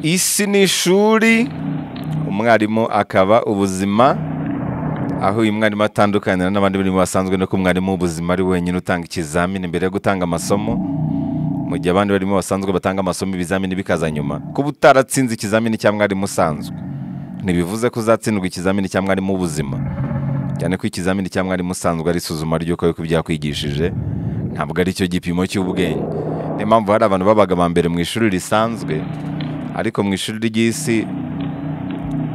isi ni ishuri umwarimu akaba ubuzima aho uyu mwarimu atandukanira n'abandi barimo basanzwe no ko umwarimu w'ubuzima ari wenyine utanga ikizamini mbere yo gutanga amasomo mu gihe abandi barimo basanzwe batanga amasomo ibizamini bikaza nyuma kuba utaratsinze ikizamini cya mwarimu usanzwe ntibivuze ko uzatsindwa ikizamini cya mwarimu w'ubuzima cyane ko ikizamini cya mwarimu usanzwe ari isuzuma ry'uko yo kubyarakwigishije ntabwo ari cyo gipimo cy'ubwenge niyo mpamvu hari abantu babaga ba mbere mu ishuri risanzwe ariko mu ishuri ry'isi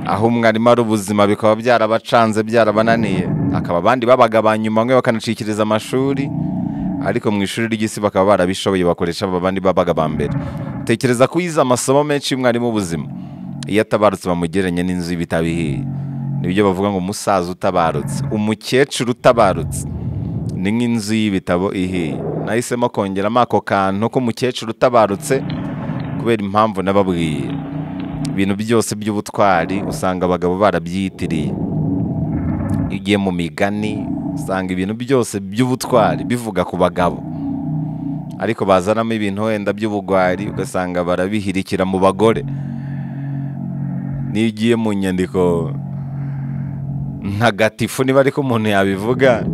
aho umwarimu ari ubuzima bikaba byarabacanze byarabananiye akaba abandi babaga ba nyuma bamwe bakanacikiriza amashuri ariko mu ishuri ry'isi bakaba barabishoboye bakoresha abandi babaga ba mbere tekereza ko yize amasomo menshi y'umwarimu w'ubuzima iyo atabarutse bamugereranya n'inzu y'ibitabo ihiye nibyo bavuga ngo umusaza utabarutse umukecuru utabarutse ni nk'inzu y'ibitabo ihiye nahisemo kongeramo ako kantu k'umukecuru utabarutse kubera impamvu nababwiye ibintu byose by'ubutwari usanga abagabo barabyiyitiriye igiye mu migani usanga ibintu byose by'ubutwari bivuga ku bagabo ariko bazanamo ibintu wenda by'ubugwari ugasanga barabihirikira mu bagore niyo ugiye mu nyandiko ntagatifu niba ariko umuntu yabivuga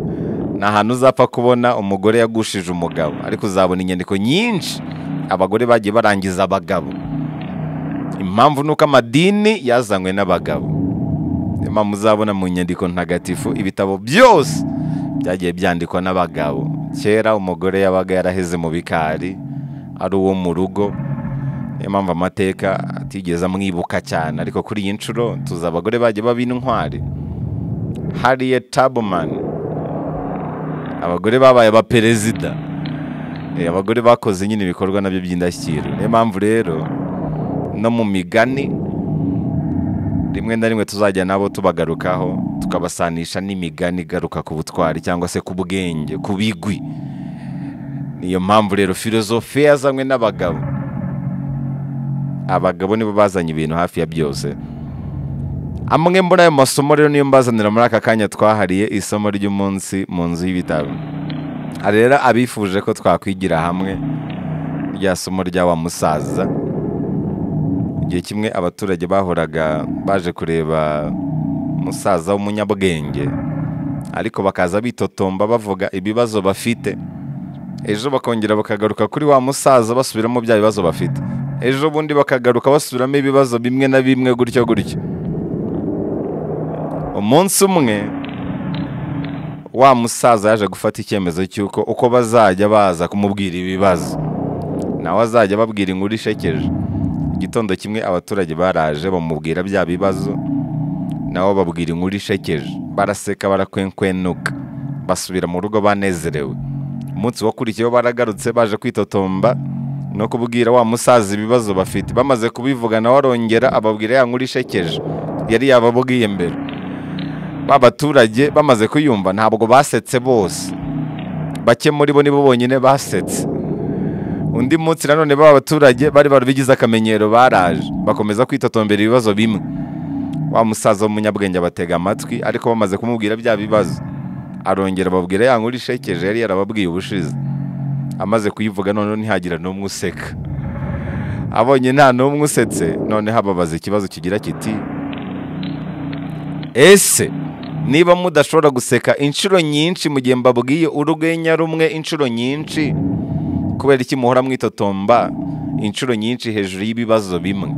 ni ahantu uzapfa kubona umugore yagushije umugabo ariko uzabona inyandiko nyinshi abagore bagiye barangiza abagabo impamvu ni uko amadini yazanywe n'abagabo niyo mpamvu uzabona mu nyandiko ntagatifu ibitabo byose byagiye byandikwa n'abagabo kera umugore yabaga yaraheze mu bikari ari uwo mu rugo niyo mpamvu amateka atigeze amwibuka cyane ariko kuri iyi nshuro tuzi abagore bagiye baba intwari hariye tabumani abagore babaye abaperezida abagore bakoze nyine ibikorwa nabyo by'indashyikirwa niyo mpamvu rero no mu migani rimwe na rimwe tuzajya nabo tubagarukaho tukabasanisha n'imigani igaruka ku butwari cyangwa se ku bwenge ku bigwi niyo mpamvu rero filozofe yazanywe n'abagabo abagabo nibo bazanye ibintu hafi ya byose amwe muri ayo masomo rero niyo mbazanira muri aka kanya twahariye isomo ry'umunsi mu nzu y'ibitaro rero abifuje ko twakwigira hamwe rya somo rya wa musaza igihe kimwe abaturage bahoraga baje kureba umusaza w'umunyabwenge ariko bakaza bitotomba bavuga ibibazo bafite ejo bakongera bakagaruka kuri wa musaza basubiramo bya bibazo bafite ejo bundi bakagaruka basubiramo ibibazo bimwe na bimwe gutyo gutyo umunsi umwe wa musaza yaje gufata icyemezo cy'uko uko bazajya baza kumubwira ibibazo nawe azajya ababwira inkuru ishekeje igitondo kimwe abaturage baraje bamubwira bya bibazo nabo babwira inkuru ishekeje baraseka barakwenkwenuka basubira mu rugo banezerewe umunsi wakurikiyeho baragarutse baje kwitotomba no kubwira wa musaza ibibazo bafite bamaze kubivuga nawe arongera ababwira ya nkuru ishekeje yari yababwiye mbere ba baturage bamaze kuyumva ntabwo basetse bose bake muri bo nibo bonyine basetse undi munsi nanone ba baturage bari barabigize akamenyero baraje bakomeza kwitotombera ibibazo bimwe wa musaza w'umunyabwenge abatega amatwi ariko bamaze kumubwira bya bibazo arongera ababwira ya nkuru ishekeje yari yarababwiye ubushize amaze kuyivuga noneho ntihagira n'umwe useka abonye nta n'umwe usetse noneho ababaza ikibazo kigira kiti ese niba mudashobora guseka inshuro nyinshi mu gihe mbabwiye urwenya rumwe inshuro nyinshi kubera iki muhora mwitotomba inshuro nyinshi hejuru y'ibibazo bimwe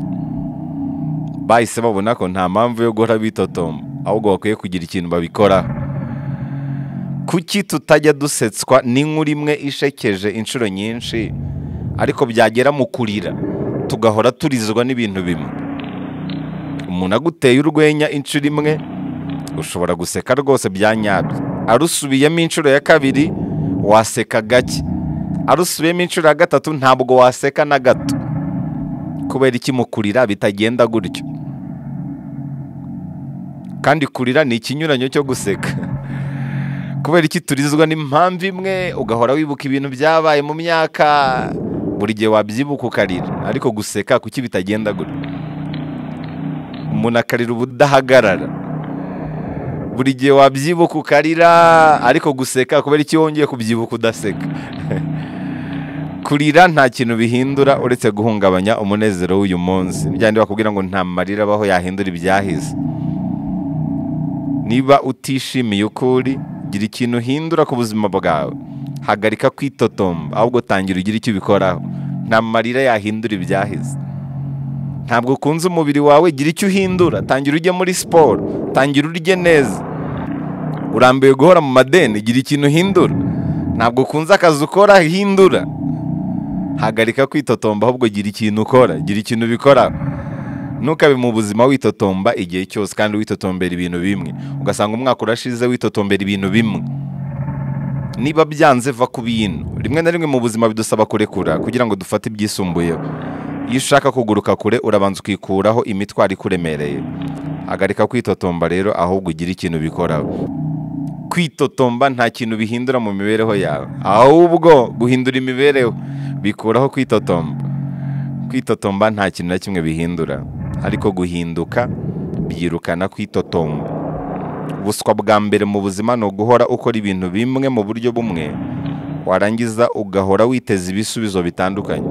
bahise babona ko nta mpamvu yo guhora bitotomba ahubwo bakwiye kugira ikintu babikoraho kuki tutajya dusetswa n'inkuru imwe ishekeje inshuro nyinshi ariko byagera mu kurira tugahora turizwa n'ibintu bimwe umuntu aguteye urwenya inshuro imwe ushobora guseka rwose byanyabyo arusubiyemo inshuro ya kabiri waseka gake arusubiyemo inshuro ya gatatu ntabwo waseka na gato kubera ikimukurira bitagenda gutyo kandi kurira ni ikinyuranyo cyo guseka kubera iki turizwa n'impamvu imwe ugahora wibuka ibintu byabaye mu myaka buri gihe wabyibuka ukarira ariko guseka kuki bitagenda gutyo umuntu akarira ubudahagarara buri gihe wabyibuka ukarira ariko guseka kubera icyo wongeye kubyibuka udaseka kurira nta kintu bihindura uretse guhungabanya umunezero w'uyu munsi ni byandi bakubwira ngo nta marira abaho yahindura ibyahise niba utishimiye ukuri gira ikintu uhindura ku buzima bwawe hagarika kwitotomba ahubwo tangira ugire icyo ubikoraho nta marira yahindura ibyahise ntabwo ukunze umubiri wawe gira icyo uhindura tangira ujye muri siporo tangira urye neza urambiwe guhora mu madeni gira ikintu uhindura ntabwo ukunze akazi ukora hindura hagarika kwitotomba ahubwo gira ikintu ukora gira ikintu ubikoraho ntukabe mu buzima witotomba igihe cyose kandi witotombera ibintu bimwe ugasanga umwaka urashize witotombera ibintu bimwe niba byanze va ku bintu rimwe na rimwe mu buzima bidusaba kurekura kugira ngo dufate ibyisumbuyeho iyo ushaka kuguruka kure urabanza ukikuraho imitwaro ikuremereye hagarika kwitotomba rero ahubwo ugire ikintu ubikoraho kwitotomba nta kintu bihindura mu mibereho yawe ahubwo guhindura imibereho bikuraho kwitotomba kwitotomba nta kintu na kimwe bihindura ariko guhinduka byirukana kwitotomba ubuswa bwa mbere mu buzima ni uguhora ukora ibintu bimwe mu buryo bumwe warangiza ugahora witeza ibisubizo bitandukanye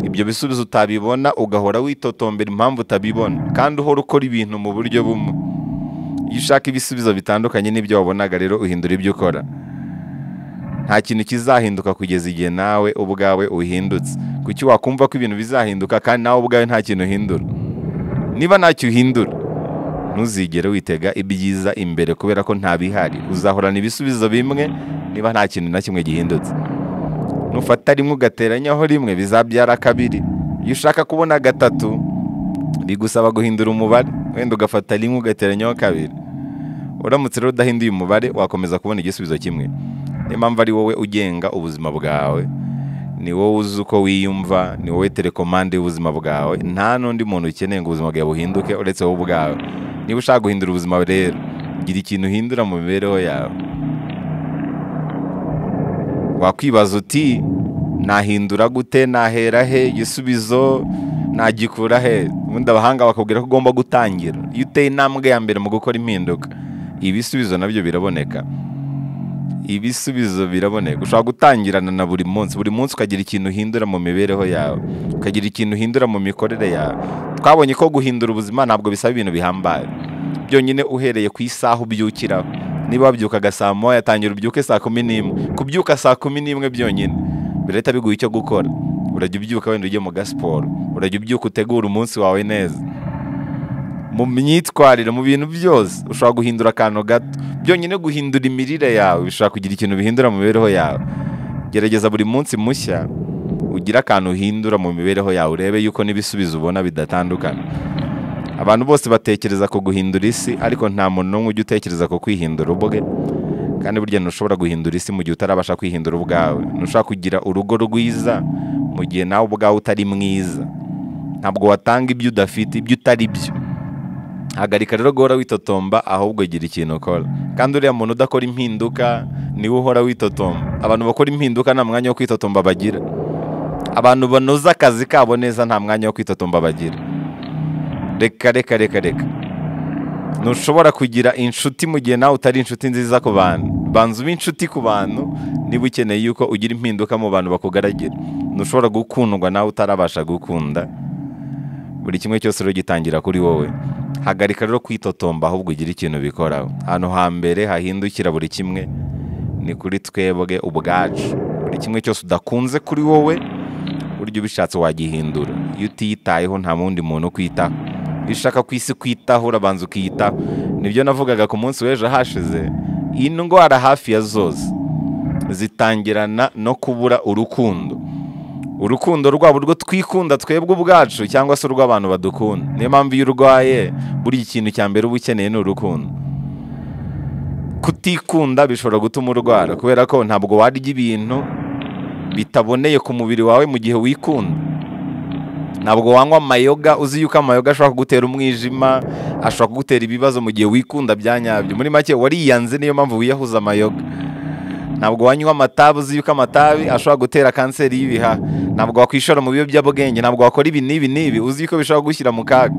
ibyo bisubizo utabibona ugahora witotombera impamvu utabibona kandi uhora ukora ibintu mu buryo bumwe iyo ushaka ibisubizo bitandukanye n'ibyo wabonaga rero uhindura ibyo ukora nta kintu kizahinduka kugeza igihe nawe ubwawe uhindutse kuki wakumva ko ibintu bizahinduka kandi nawe ubwawe nta kintu uhindura niba ntacyo uhindura ntuzigere witega ibyiza imbere kubera ko nta bihari uzahorana ibisubizo bimwe niba nta kintu na kimwe gihindutse nufata rimwe ugateranyaho rimwe bizabyara kabiri iyo ushaka kubona gatatu bigusaba guhindura umubare wenda ugafata rimwe ugateranyaho kabiri uramutse rero udahinduye umubare wakomeza kubona igisubizo kimwe niyo mpamvu ari wowe ugenga ubuzima bwawe ni wowe uzi uko wiyumva ni wowe telekomande y'ubuzima bwawe nta n'undi muntu ukeneye ngo ubuzima bwawe buhinduke uretse wowe ubwawe niba ushaka guhindura ubuzima rero gira ikintu uhindura mu mibereho yawe wakwibaza uti nahindura gute nahera he igisubizo nagikura he ubundi abahanga bakubwira ko ugomba gutangira iyo uteye intambwe ya mbere mu gukora impinduka ibisubizo nabyo biraboneka ibisubizo biraboneka ushobora gutangirana na buri munsi buri munsi ukagira ikintu uhindura mu mibereho yawe ukagira ikintu uhindura mu mikorere yawe twabonye ko guhindura ubuzima ntabwo bisaba ibintu bihambaye byonyine uhereye ku isaha ubyukiraho niba wabyukaga saa moya tangira ubyuke saa kumi n'imwe kubyuka saa kumi n'imwe byonyine birahita biguha icyo gukora urajya ubyuka wenda ujye mu gasiporo urajya ubyuka utegura umunsi wawe neza mu myitwarire mu bintu byose ushobora guhindura akantu gato byonyine guhindura imirire yawe bishobora kugira ikintu bihindura mu mibereho yawe gerageza buri munsi mushya ugire akantu uhindura mu mibereho yawe urebe yuko n'ibisubizo ubona bidatandukana abantu bose batekereza ku guhindura isi ariko nta muntu n'umwe ujya utekereza ku kwihindura ubwe kandi burya ntushobora guhindura isi mu gihe utarabasha kwihindura ubwawe ntushobora kugira urugo rwiza mu gihe nawe ubwawe utari mwiza ntabwo watanga ibyo udafite ibyo utari byo hagarika rero guhora witotomba ahubwo gira ikintu ukora kandi uriya muntu udakora impinduka niwe uhora witotomba abantu bakora impinduka nta mwanya wo kwitotomba bagira abantu banoza akazi kabo neza nta mwanya wo kwitotomba bagira reka reka reka reka ntushobora kugira inshuti mu gihe nawe utari inshuti nziza ku bantu banza ube inshuti ku bantu niba ukeneye yuko ugira impinduka mu bantu bakugaragira ntushobora gukundwa nawe utarabasha gukunda buri kimwe cyose rero gitangira kuri wowe hagarika rero kwitotomba ahubwo ugire ikintu ubikoraho hano hambere hahindukira buri kimwe ni kuri twebwe ubwacu buri kimwe cyose udakunze kuri wowe buryo ubishatse wagihindura iyo utiyitayeho nta wundi muntu ukwitaho iyo ushaka ku isi kwitaho urabanza ukiyitaho nibyo navugaga ku munsi w'ejo hashize iyi ndwara hafi ya zose zitangirana no kubura urukundo urukundo rwabo urwo twikunda twebwe ubwacu cyangwa se urw'abantu badukunda niyo mpamvu iyo urwaye buri kintu cya mbere uba ukeneye ni urukundo kutikunda bishobora gutuma urwara kubera ko ntabwo warya ibintu bitaboneye ku mubiri wawe mu gihe wikunda ntabwo wanywa amayoga uzi yuko amayoga ashobora kugutera umwijima ashobora kugutera ibibazo mu gihe wikunda bya nyabyo muri make wariyanze niyo mpamvu wiyahuza amayoga ntabwo wanywa amatabi uzi yuko amatabi ashobora gutera kanseri y'ibiha ntabwo wakwishora mu biyobyabwenge ntabwo wakora ibi n'ibi n'ibi uzi yuko bishobora gushyira mu kaga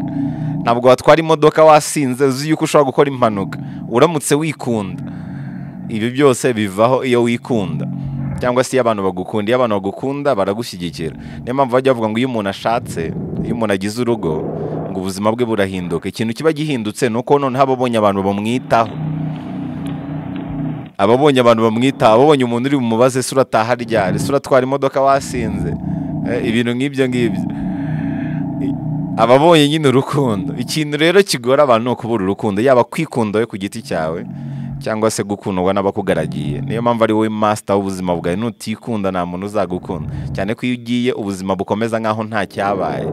ntabwo watwara imodoka wasinze uzi yuko ushobora gukora impanuka uramutse wikunda ibi byose bivaho iyo wikunda cyangwa se iyo abantu bagukunda iyo abantu bagukunda baragushyigikira niyo mpamvu bajya bavuga ngo iyo umuntu ashatse iyo umuntu agize urugo ngo ubuzima bwe burahinduka ikintu kiba gihindutse ni uko noneho ababonye abantu bamwitaho ababonye abantu bamwitaho ababonye umuntu uri bumubaze ese urataha ryari ese uratwara imodoka wasinze Eh, ibintu nk'ibyo ngibyo ababonye nyine urukundo ikintu rero kigora abantu ni ukubura urukundo yaba kwikunda we ku giti cyawe cyangwa se gukundwa n'abakugaragiye niyo mpamvu ari wowe masita w'ubuzima bwawe nutikunda nta muntu uzagukunda cyane ko iyo ugiye ubuzima bukomeza nk'aho nta cyabaye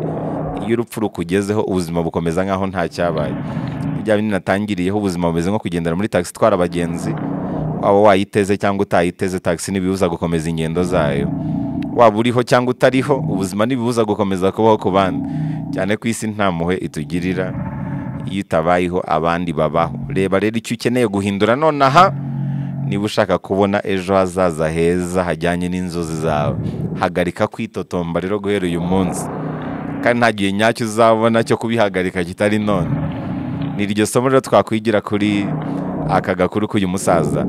iyo urupfu rukugezeho ubuzima bukomeza nk'aho nta cyabaye bijya binatangiriyeho ubuzima bumeze nko kugendera muri tagisi itwara abagenzi waba wayiteze cyangwa utayiteze tagisi ntibibuza gukomeza ingendo zayo waba uriho cyangwa utariho ubuzima ntibibuza gukomeza kubaho ku bandi cyane ko isi nta mpuhwe itugirira iyo utabayeho abandi babaho reba rero icyo ukeneye guhindura nonaha niba ushaka kubona ejo hazaza heza hajyanye n'inzozi zawe hagarika kwitotomba rero guhera uyu munsi kandi nta gihe nyacyo uzabona cyo kubihagarika kitari none ni iryo somo rero twakwigira kuri aka gakuru k'uyu musaza